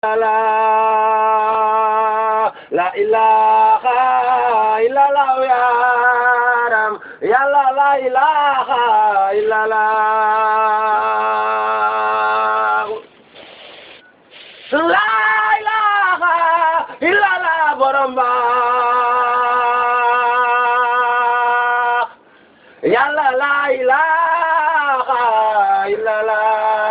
la la ilaha illallah yaram yàlla la ilaha illallah la ilaha illallah borom ba yàlla la ilaha illallah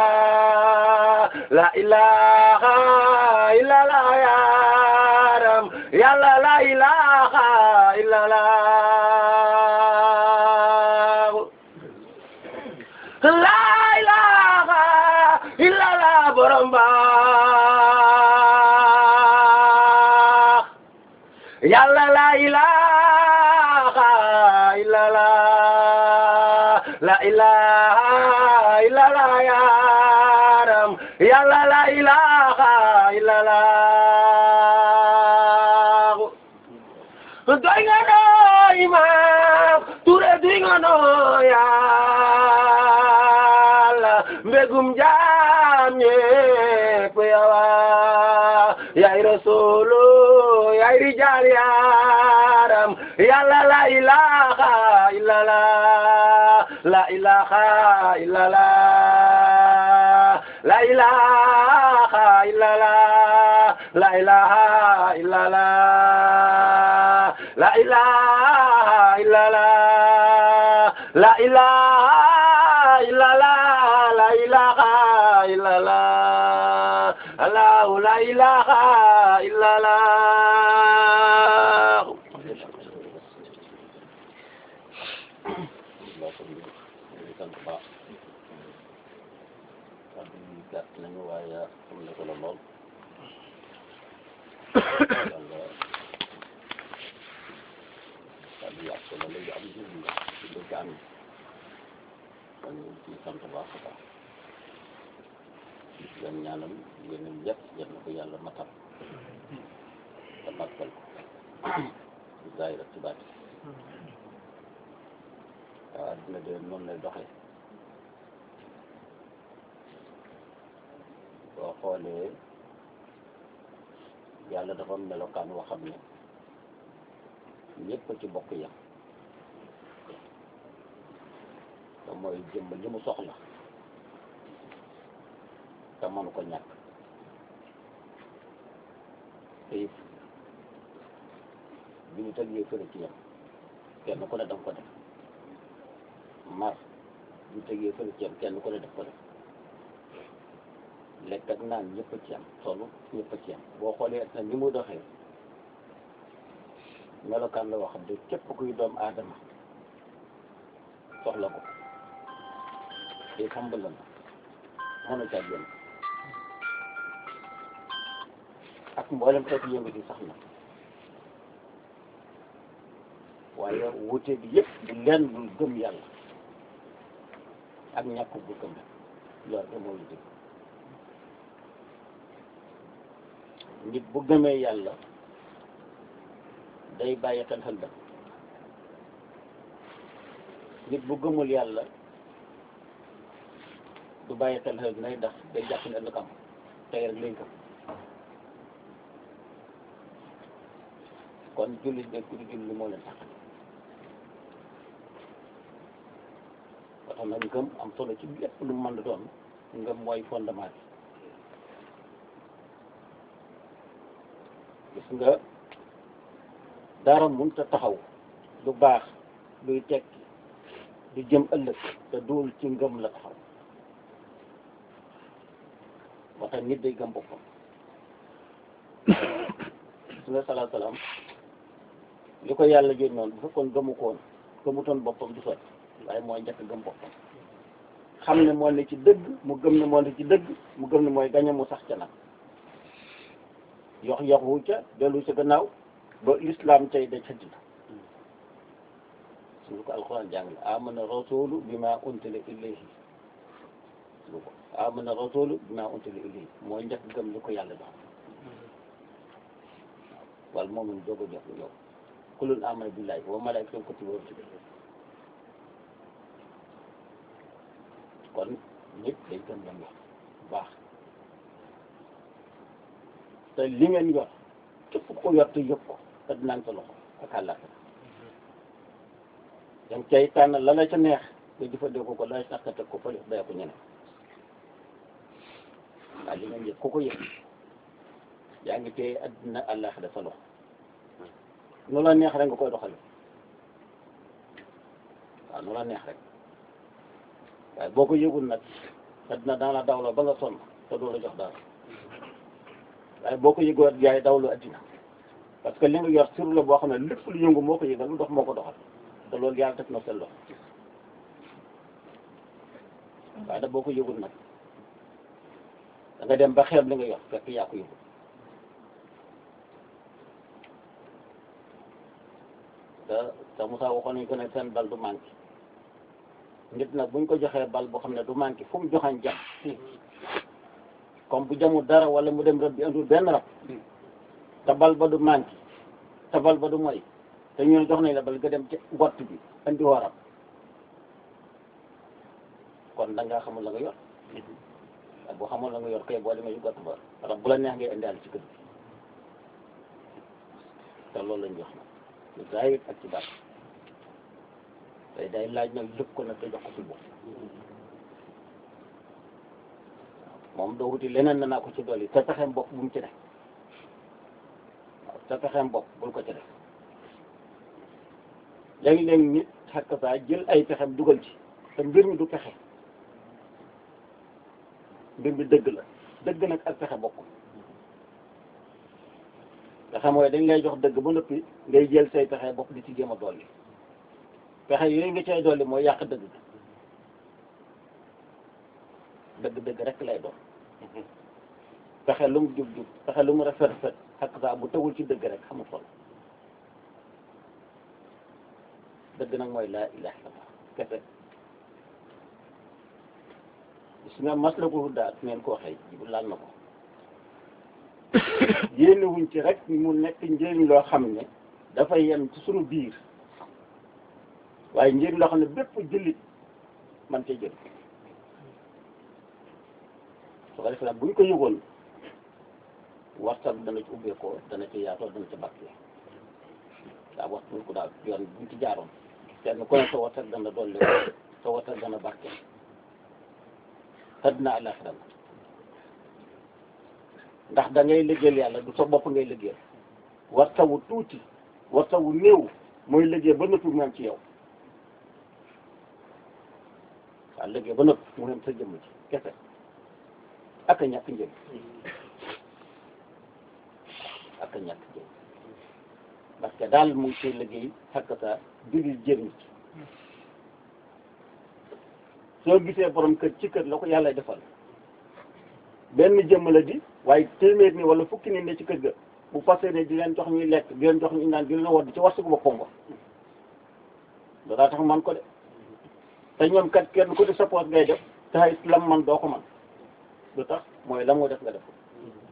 la ilaha illallah yaram yàlla la ilaha illallah la ilaha illallah borom baax yàlla la ilaha illallah la ilaha illallah yaram yàlla la ilaha illallah doy nga noo imam ture doy nga noo yàlla mbégum jaam ñépp yawa yaay rasulu yaay rijal yaram yàlla la ilaha illallah la ilaha illallah la ilaha illallah la ilaha illallah la ilaha illallah la ilaha illallah la ilaha illallah Allah la ilaha illallah gàtt nañu waaye am na solo lool yàlla kàddu yàq solo la yu am njëriñ la ci dëgg am kon ñu ci sant baax a baax leen ñaanal yéenam yëpp yal na ko yàlla matal te matal ko ci zaahir ak ci baati waaw dina de noonu lay doxee boo xoolee yàlla dafa am melokaan woo xam ne ñëpp ci bokk yam te mooy jëmm li mu soxla te mënu ko ñàkk te it bi ñu tëggee fële ci yam kenn ku ne danga ko def mar bi ñu tëggee fële ci yam kenn ku ne def ko def lekk ak naan ñëpp ci am solo ñëpp ci am boo xoolee na ni mu doxee melokaan la wax de képp kuy doom aadama soxla ko te xambal la mënu caa génn ak mboolem xeetu yëngu di sax na waaye wute bi yëpp du leen dul gëm yàlla ak ñàkk bu gëm loolu de moo dëgg nit bu gëmee yàlla day bàyyi xel xel nit bu gëmul yàlla du bàyyi xel xel nay ndax day jàpp ne ëllëg am tey rek lañ ko kon jullit ne ku di julli moo leen tax ba tax nag ngëm am solo ci lépp lu mu mën a doon ngëm mooy fondement bi gis nga dara mënut a taxaw lu baax luy tekki du jëm ëllëg te duul ci ngëm la taxaw moo tax nit day gëm boppam gis nga salaa salaam li ko yàlla jël noonu bu fekkoon gëmu ko woon gëmutoon boppam du sotti waaye mooy njëkk gëm boppam xam ne moo ne ci dëgg mu gëm ne moo ne ci dëgg mu gëm ne mooy gañe mu sax ca nag yox yoxu ca dellu sa gannaaw ba l'islam tey da ca dina suñu ko alquran jàng la amana rasulu bima untila ilayhi suñu ko amana rasulu bima untila ilayhi mooy njëkk gëm li ko yàlla dox wal moomin doog a jox yow kulun amana billahi wa malaikatu wa kutubi wa rusuli kon nit day gëm lam wax bu baax te li ngeen yor képp ko yor te yëg ko te dinaan sa loxo ak àllaaxira danga cay tànn la la ca neex nga jëfandikoo ko la la tax teg ko fële bàyyi ko ñeneen waaw li ngeen yëg ku ko yëg yaa ngi téye addina àllaaxira sa loxo nu la neex rek nga koy doxale waaw nu la neex rek waaye boo ko yëgul nag addina daana dawloo ba nga sonn te doo la jox dara waaye boo ko yëgoo yaay dawlu addina parce que li nga yor sur la boo xam ne lépp lu yëngu moo ko yëgal lu dox moo ko doxal te loolu yàlla def na seen loxo waaye da boo ko yëgul nag da nga dem ba xeeb li nga yor fekk yaa ko yëgul te te Moussa waxoon nañu ko ne seen bal du manqué nit nag buñ ko joxee bal boo xam ne du manqué fu mu joxañ jam comme bu jamul dara wala mu dem rëbb bi andul benn rab te bal ba du manqué te bal ba du moy te ñu ne jox nañ la bal nga dem ci gott bi andi woo rab kon da ngaa xamul la nga yor waaye boo xamul la nga yor kay boo demee ci gott ba rab bu la neex ngay indiwaale ci kër gi te loolu lañ jox nag lu zaahir ak ci baat tey day laaj nag lépp ko nag te jox ko ci bopp moom doo wuti leneen na naa ko ci dolli te pexeem bopp bu mu ci def waaw te pexeem bopp bul ko ci def léegi-léegi nit xakk saa jël ay pexeem dugal ci te mbir mi du pexe mbir mi dëgg la dëgg nag ak pexe bokkul pexe mooy dañ lay jox dëgg ba noppi ngay jël say pexe bopp di ci jéem a dolli pexe yooyu nga cay dolli mooy yàq dëgg dëgg dëgg rek lay doon pexe lu mu jub jub pexe lu mu rafet rafet xakk saa bu tegul ci dëgg rek xamul solo dëgg nag mooy laa ilaha illallah kese gis nga maslaku daal ngeen ko waxee jibu laal na ko yéene wuñ ci rek mu nekk njëriñ loo xam ne dafay yem ci sunu biir waaye njëriñ loo xam ne bépp jullit man cee jël su ko defee nag buñ ko yëgoon waxtaan dana ci ubbeekoo dana ci yaatoo dana ci barke daa wax buñ ko daal yoon buñ ci jaaroon kenn ku ne sa waxtaan dana dolli sa waxtaan dana barke àddina àllaaxira ndax da ngay liggéeyal yàlla du sa bopp ngay liggéeyal warta wu tuuti warta wu néew mooy liggéey ba noppi mu am ci yow waaw liggéey ba noppi mu am sa jëmm ci kese ak a ñàkk njëriñ ak a ñàkk njëriñ parce que daal mu ngi see liggéey xakk sa jullit jëriñ ci soo gisee borom kër ci kër la ko yàlla defal benn jëmm la di waaye téeméer ni wala fukki nit ne ci kër ga bu passé ne di leen jox ñuy lekk di leen jox ñu naan di leen wodd ci warsugu boppam ba loolaa tax man ko de te ñoom kat kenn ku di sa poos ngay def te ay lam man doo ko man lu tax mooy la moo def nga def ko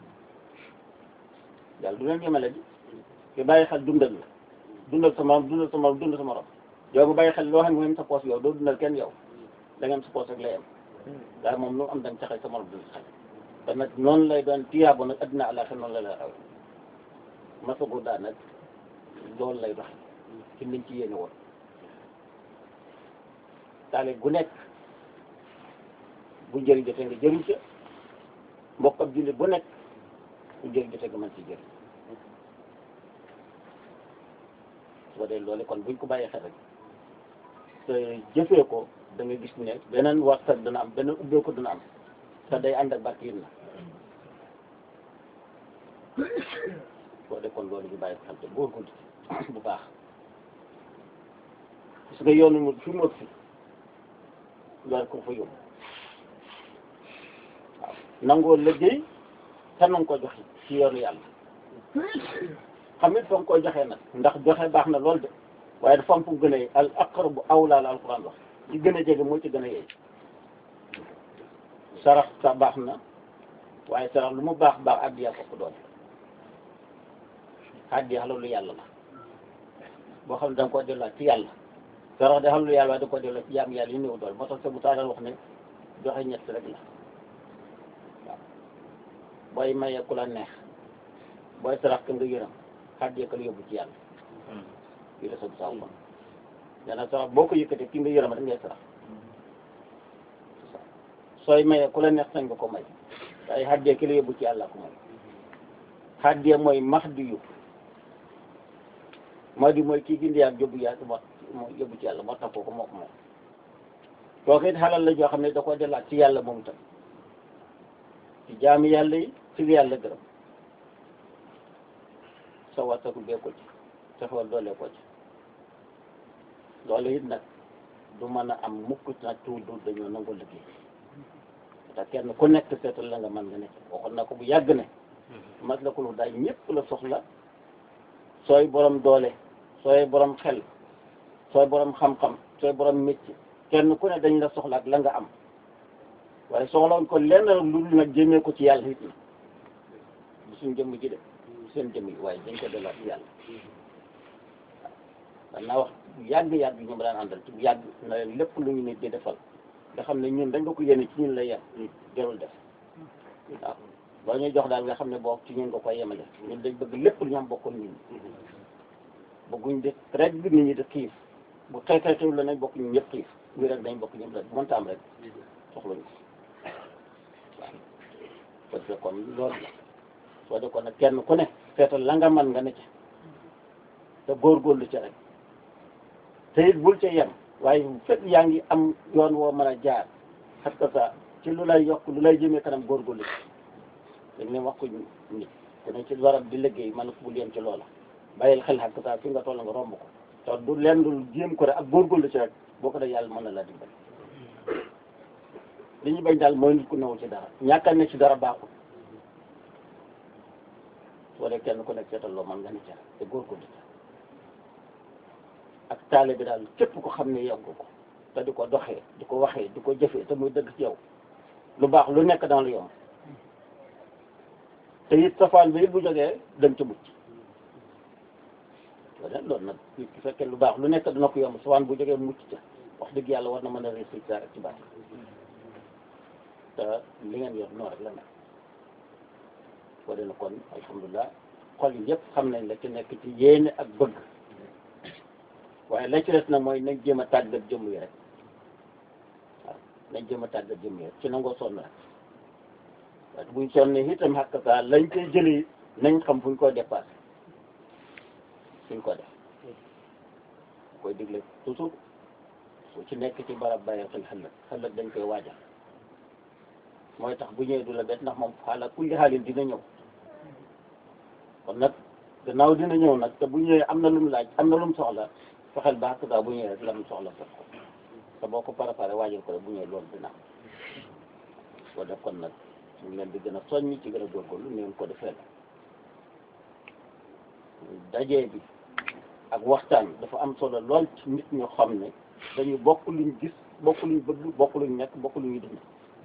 yàlla du leen yemale di ki bàyyi xel dundal la dundal sa morom dundal sa morom dundal sa morom yow bu bàyyi xel loo xam ne moom sa poos yow doo dundal kenn yow da ngeen sa poos rek lay am daal moom lu am dañ ca xel sa morom dundal xel te nag noonu lay doon tiyaabo nag addina àllaaxira noonu la lay xaw masagu daa nag loolu lay doxe ci liñ ci yéene woon taale gu nekk bu njëriñ jotee nga jëriñ ca mbokk ab jullit bu nekk bu njëriñ jotee nga mën ci jëriñ su ko dee loolu kon buñ ko bàyyee xel rek te jëfee ko da nga gis ne beneen waxtaan dana am beneen ubbee ko dana am te day ànd ak barke yi na boo dee kon loolu ñu bàyyi ko xel te góorgóorlu ci bu baax parce que yoonu mu fi mu ëpp fi loolu ko fa yóbbu waaw nangoo liggéey te nanga ko joxe ci yoonu yàlla xam it fa nga koy joxee nag ndax joxe baax na lool de waaye dafa am fu gën a al aqrabu awlaa la alquran wax ci gën a jege moo ci gën a yeey sarax sa baax na waaye sarax lu mu baax baax addiya ko doon addiya loolu yàlla la boo xam ne da nga koo delloo ci yàlla sarax de xam lu yàlla waaye da nga koo delloo ci jaam yàlla yi néew dool moo tax sa bu taaral wax ne joxe ñett rek la waaw booy mayee ku la neex booy sarax ka nga yërëm xàjjee ka la yóbbu ci yàlla fii la sab saw kon nee na sarax boo ko yëkkatee ki nga yërëm rek ngay sarax sooy mayee ku la neex sañ nga ko may waaye xàjjee ki la yóbbu ci yàlla ko may xàjjee mooy max di yu moo di mooy kii gindi ak yóbbu yàlla moo moo yóbbu ci yàlla moo tax ko moo ko moom kooku it xalal la joo xam ne da ko delaat ci yàlla moom tam ci jaami yàlla yi ci li yàlla gërëm sa wasaku bee ko ci sa xewal doole ko ci loolu it nag du mën a am mukk nag tuur du dañoo nangoo liggéey te kenn ku nekk seetal la nga mën nga nekk waxoon na ko bu yàgg ne mas la ko lu daay ñëpp la soxla sooy borom doole sooy borom xel sooy borom xam-xam sooy borom métier kenn ku ne dañ la soxla ak la nga am waaye soxlawoon ko lenn lu dul nag jëmee ko ci yàlla it na du suñ jëmm ji de seen jëmm yi waaye dañ ko delloo ci yàlla waaw naa wax bu yàgg yàgg ñu ma daan àndal ci bu yàgg na leen lépp lu ñu nit di defal nga xam ne ñun dañ nga ko yéene ci ñun la yem jarul def waaw boo ñuy jox daal nga xam ne boo ci ñun nga koy yemale ñun dañ bëgg lépp lu ñu am bokkoon ñun bëgguñ di rek nit ñi di xiif bu xëy xëy xëy la nañ bokk ñun ñëpp xiif ñu rek dañ bokk ñëpp rek mënta am rek soxlañu ko waaw parce que kon loolu la soo de kon nag kenn ku ne seetal la nga man nga ne ca te góorgóorlu ca rek te it bul ca yem waaye bu fekk yaa ngi am yoon woo mën a jaar xam que ça ci lu lay yokk lu lay jëmee kanam góorgóorlu ci dañ ne wax ko nit ku ne ci warab di liggéey man bul yem ci loola bàyyil xel xam que ça fi nga toll nga romb ko te du leen dul jéem ko rek ak góorgóorlu ci rek boo ko def yàlla mën na la dimbali li ñu bañ daal mooy nit ku newul ci dara ñàkkal ne ci dara baaxul soo dee kenn ku nekk seetal loo mën nga ne ca te góorgóorlu ca ak taale bi daal képp ko xam ne yokk ko te di ko doxee di ko waxee di ko jëfee te muy dëgg ci yow lu baax lu nekk dans lu yomb te it safaan bi it bu jógee dem ca mucc loolu loolu nag nit ki fekkee lu baax lu nekk dina ko yomb safaan bu jógee mucc ca wax dëgg yàlla war na mën a réussir rek ci baax te li ngeen yor noonu rek la nekk boo dee na kon alhamdulilah xol yi yëpp xam nañ la ci nekk ci yéene ak bëgg waaye la ci des nag mooy nañ jéem a tàggat jëmm yi rek waaw nañ jéem a tàggat jëmm yi rek ci nangoo sonn rek waaye buñ sonnee itam xàq saa lañ koy jëlee nañ xam fuñ koy dépassé fuñ ko def koy digle toujours su ci nekk ci barab bàyyi xel xëllëg xëllëg dañ koy waajal mooy tax bu ñëwee du la bett ndax moom xaala kulli xaalin dina ñëw kon nag gannaaw dina ñëw nag te bu ñëwee am na lu mu laaj am na lu mu soxla fexeel ba xàq saa bu ñëwee rek la mu soxla fekk ko te boo ko préparé waajal ko rek bu ñëwee loolu dina am boo def kon nag ñu ngi leen di gën a soññ ci gën a góorgóorlu ni ngeen ko defee dajee bi ak waxtaan dafa am solo lool ci nit ñu xam ne dañu bokk luñ gis bokk luñ bëgg bokk luñ nekk bokk luñu dund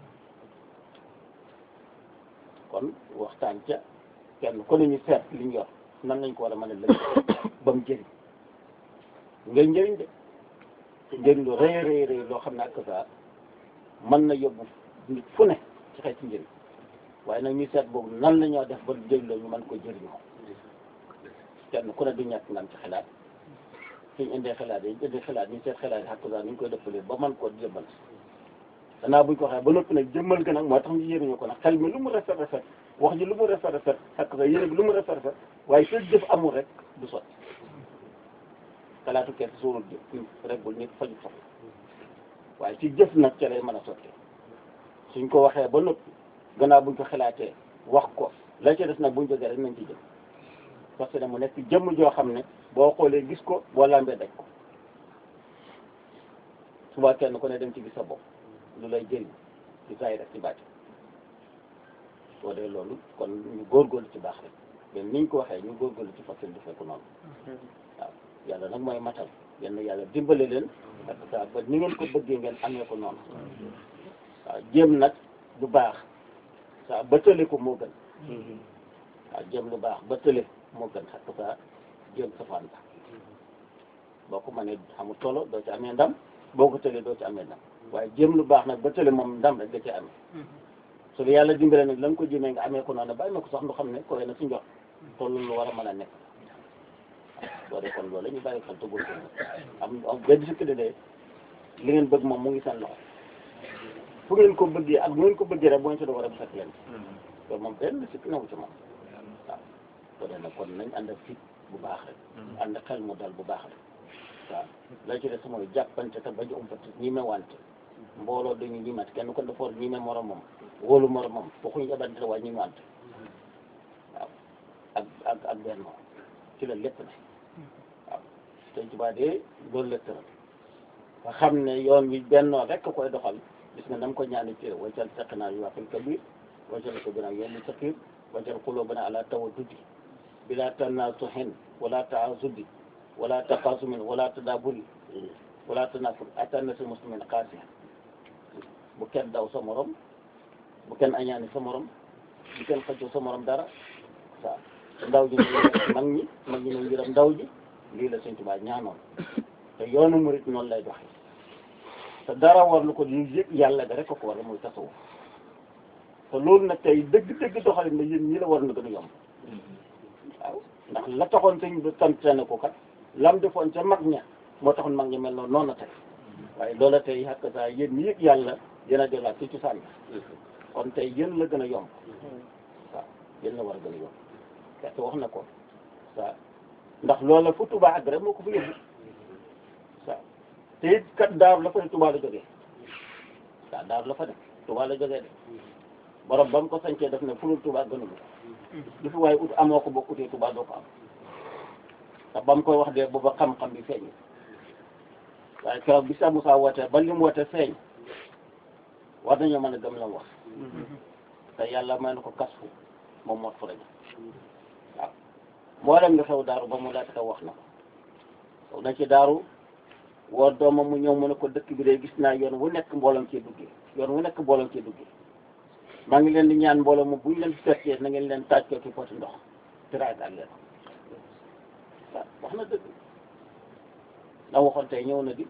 kon waxtaan ca kenn ku ne ñu seet liñ yor nan lañ ko war a mën a lëkk ba mu jëriñ ngay njëriñ de njëriñ lu rëy rëy rëy loo xam ne ak saa mën na yóbbu nit fu ne ci xeeti njëriñ waaye nag ñu seet boobu nan la ñoo def ba jëriñ la ñu mën ko jëriñoo kenn ku ne du ñàkk nga am ci xalaat suñ indee xalaat yi indee xalaat ñu seet xalaat yi xàq saa ni ñu koy dëppalee ba mën koo jëmmal danaa buñ ko waxee ba noppi nag jëmmal ga nag moo tax ñu yëriñu ko nag xel mi lu mu rafet rafet wax ji lu mu rafet rafet xàq saa yéene bi lu mu rafet rafet waaye fekk jëf amul rek du sotti xalaatu kenn suurul jëf reggul nit faju soxla waaye ci jëf nag ca lay mën a sotti suñ ko waxee ba noppi gannaaw buñ ko xalaatee wax ko la ca des nag buñ jógee rek nañ ci jëm parce que mu nekk jëmm joo xam ne boo xoolee gis ko boo lambee daj ko suba kenn ku ne dem ci gis sa bopp lu lay jëriñ ci saa yi rek ci baati soo dee loolu kon ñu góorgóorlu ci baax rek mais niñ ko waxee ñu góorgóorlu ci facile du fekk noonu waaw yàlla nag mooy matal yenn yàlla dimbale leen parce que ba ni ngeen ko bëggee ngeen amee ko noonu waaw jéem nag du baax saa ba tële ko moo gën waaw jéem lu baax ba tële moo gën xam saa jéem safaan ba boo ko mënee xamul solo doo ci amee ndam boo ko tëlee doo ci amee ndam waaye jéem lu baax nag ba tële moom ndam rek da ci amee su la yàlla dimbale nag la nga ko jëmee nga amee ko noonu bàyyi na ko sax nu xam ne koy na si njox te loolu lu war a mën a nekk boo dee kon loolu la ñu bàyyi xel te góorgóorlu am am benn sikk de de li ngeen bëgg moom mu ngi seen loxo fu ngeen ko bëggee ak bu ngeen ko bëggee rek boo ñu si doon war a fekk leen loolu moom benn sikk newu ci moom waaw boo dee nag kon nañ ànd ak fit bu baax rek ànd ak xel mu dal bu baax rek waaw la ci des mooy jàppante te bañ a umpati ñi me wante mbooloo dañu ñimat kenn ko defoor ñi me moromam wóolu moromam waxuñu yabante waaye ñi wante waaw ak ak ak benn ci la lépp ne waaw Sëñ Tuubaa de loolu la tëral nga xam ne yoon wi bennoo rek koy doxal gis nga nam ko ñaani ci waccal teqnaa yu waxil kabir waccal ko bina yenn saqir waccal qulubana ala tawaddudi bila tanasuhin wala taasudi wala taqasumin wala tadaburi wala tanafur atannasi muslimin qaasiya bu kenn daw sa morom bu kenn añaani sa morom bu kenn xëccoo sa morom dara waaw ndaw ji nañ mag ñi mag ñi nañ yërëm ndaw ji lii la Sëñ Tuubaa ñaanoon te yoonu murit noonu lay doxee te dara war lu ko ñu yëg yàlla ga rek ko ko war muy tasawuf te loolu nag tey dëgg-dëgg doxalin na yéen ñi la war na gën a yomb waaw ndax la taxoon sëñ bi santaane ko kat lam defoon ca mag ña moo taxoon mag ña mel noonu noonu la tey waaye loola tey xàq saa yéen ñi yëg yàlla yéen a delluwaat ci cosaan bi kon tey yéen la gën a yomb waaw yéen la war a gën a yomb te wax na ko waaw ndax loola fu Tuubaa ak rek moo ko fa yóbbu waaw te it kat daaru la fa ne Tuubaa la jógee waaw daaru la fa ne Tuubaa la jógee de borom ba mu ko sañcee def ne fulul Tuubaa gënul lu fi waaye ut amoo ko boo utee Tuubaa doo ko am te ba mu koy wax de booba xam-xam bi feeñ waaye keroog bi sa Musaa woote ba li mu woote feeñ war nañoo mën a gëm la mu wax te yàlla may na ko kasfu moom mot fu rajo waaw mboolem nga xew daaru ba mu laata xew wax na ko na ci daaru woo doomam mu ñëw mu ne ko dëkk bi de gis naa yoon wu nekk mbooloom cee duggee yoon wu nekk mbooloom cee duggee maa ngi leen di ñaan mbooloo mu buñ leen fekkee na ngeen leen taaj ko ci poti ndox tiraagaat leen waaw wax na dëgg la waxoon tey ñëw na di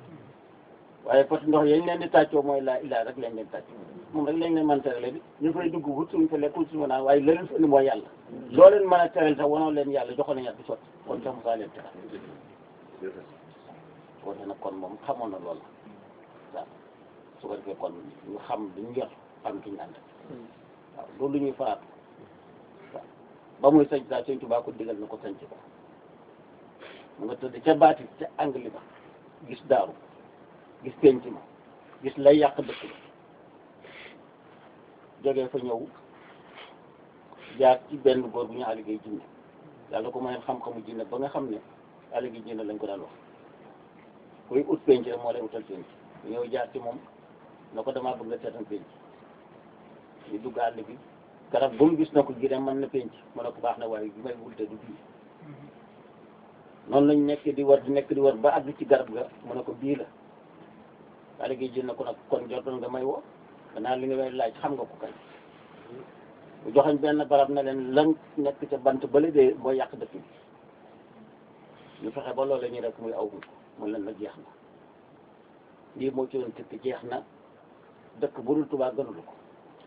waaye poti ndox yañ leen di tàccoo mooy laa ilaa rek lañ leen tàcc moom rek lañ leen mën a terale bi ñu fay dugg wut suñ fa lekk wut suñu naan waaye la leen fa indi mooy yàlla loo leen mën a teral sax wanoo leen yàlla joxoon nañ di sotti kon sax musaa leen teral woote nag kon moom xamoon na loolu waaw su ko defee kon ñu xam li ñu yor xam ki ñu ànd waaw loolu lu ñuy faraatu waaw ba muy sañ saa Sëñ Tuubaa ko digal na ko sañc ko mu nga tëdd ca baati ca angli ba gis daaru gis penc ma gis lay yàq dëkk ba jógee fa ñëw jaar ci benn góor bu ñu aligéey jinne yàlla ko may xam-xamu jinne ba nga xam ne aligéey jinne lañ ko daan wax kuy ut penc rek moo lay utal penc ñëw jaar ci moom na ko damaa bëgg nga seetal penc ñu dugg àll bi garab bu mu gis na ko gi mën na penc mu ne ko baax na waaye bi may wulte du bii noonu lañ nekk di war di nekk di war ba àgg ci garab ga mu ne ko bii la daal gi jël na ko nag kon jotoon nga may woo gannaaw li nga may laaj xam nga ko kay bu joxañ benn barab na leen lan nekk ca bant bële de mooy yàq dëkk bi ñu fexe ba loolu la ñuy rek muy aw ko mu leen nag jeex na lii moo ci doon tëkk jeex na dëkk bu dul Tuubaa gënulu ko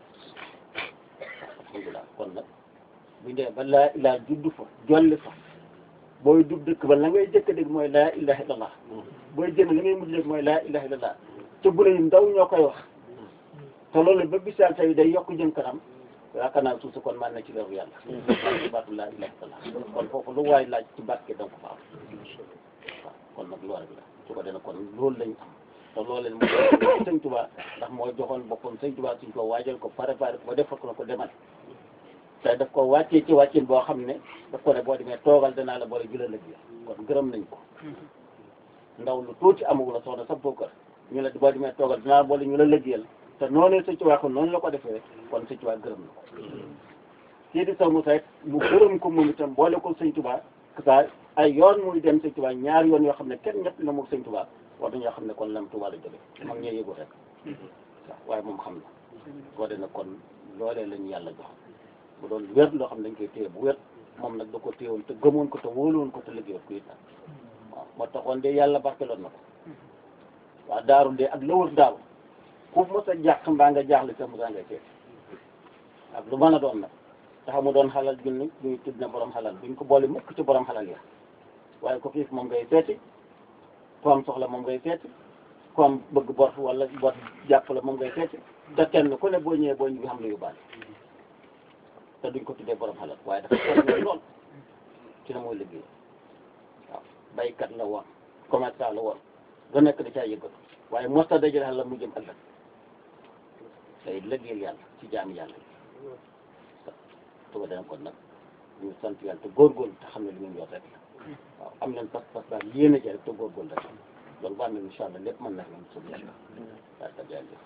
alhamdulilah kon nag bu dee ba laa ilaa juddu fa jolli fa booy dugg dëkk ba la ngay jëkk dégg mooy laa ilaha illallah booy génn li ngay mujj dégg mooy laa ilaha illallah te bu yu ndaw ñoo koy wax te loolu ba bisaal tey day yokk jëm kanam yaakaar naa suuf si kon man na ci leeru yàlla ci baatu laa ilaha illallah kon foofu lu waay laaj ci barke da nga ko fa am waaw kon nag loolu la su ko dee kon loolu lañ am te loolu leen moo sëñ Tuubaa ndax moo joxoon boppam sëñ Tuubaa suñ ko waajal ko préparé ko defal ko na ko demal te daf ko wàccee ci wàccin boo xam ne daf ko ne boo demee toogal danaa la boole jula lëg kon gërëm nañ ko ndaw lu tuuti amagul la soxna sa bokkar ñu la boo demee toogal danaa la boole ñu la lëggeel te noonu sëñ Tuubaa ko noonu la ko defee kon sëñ Tuubaa gërëm na ko kii di saw Musaa mu gërëm ko moom itam boole ko sëñ Tuubaa sa ay yoon muy dem sëñ Tuubaa ñaar yoon yoo xam ne kenn ñett la moom sëñ Tuubaa war nañoo xam ne kon lam Tuubaa la jóge mag ñee yëgu rek waaw waaye moom xam na koo de na kon loolee lañu yàlla jox bu doon wér loo xam ne dañ koy téye bu wér moom nag da ko téyewoon te gëmoon ko te wóoluwoon ko te liggéeyoon ko it nag waaw moo taxoon de yàlla barkeloon na ko waaw daaru de ak lëwër daaru ku mos a jàq mbaa nga jaaxle sa mosa ngay seet ak lu mën a doon nag tax mu doon xalal junni duñu tudd na borom xalal duñ ko boole mukk ci borom xalal ya waaye ko xiif moom ngay seeti ku am soxla moom ngay seeti ku am bëgg bor wala bor jàpp la moom ngay seeti te kenn ku ne boo ñëwee boo ñu bi xam lu yóbbaale te duñ ko tuddee borom xalal waaye dafa soxla lool ci na mooy liggéey waaw baykat la woon commerçant la woon nga nekk da caa yëggatu waaye mos ta dajale xalal mu jëm ëllëg day liggéeyal yàlla ci jaami yàlla yi tuba dana kon nag ñu sant yàlla te góorgóorlu te xam ne li ngeen yor rek la waaw am leen pas-pas daal yéene ci rek te góorgóorlu rek loolu bu amee incha allah lépp mën na leen sëb yàlla daal ka jërëjëf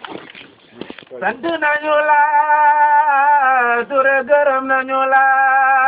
sant nañu la Touré gërëm nañu la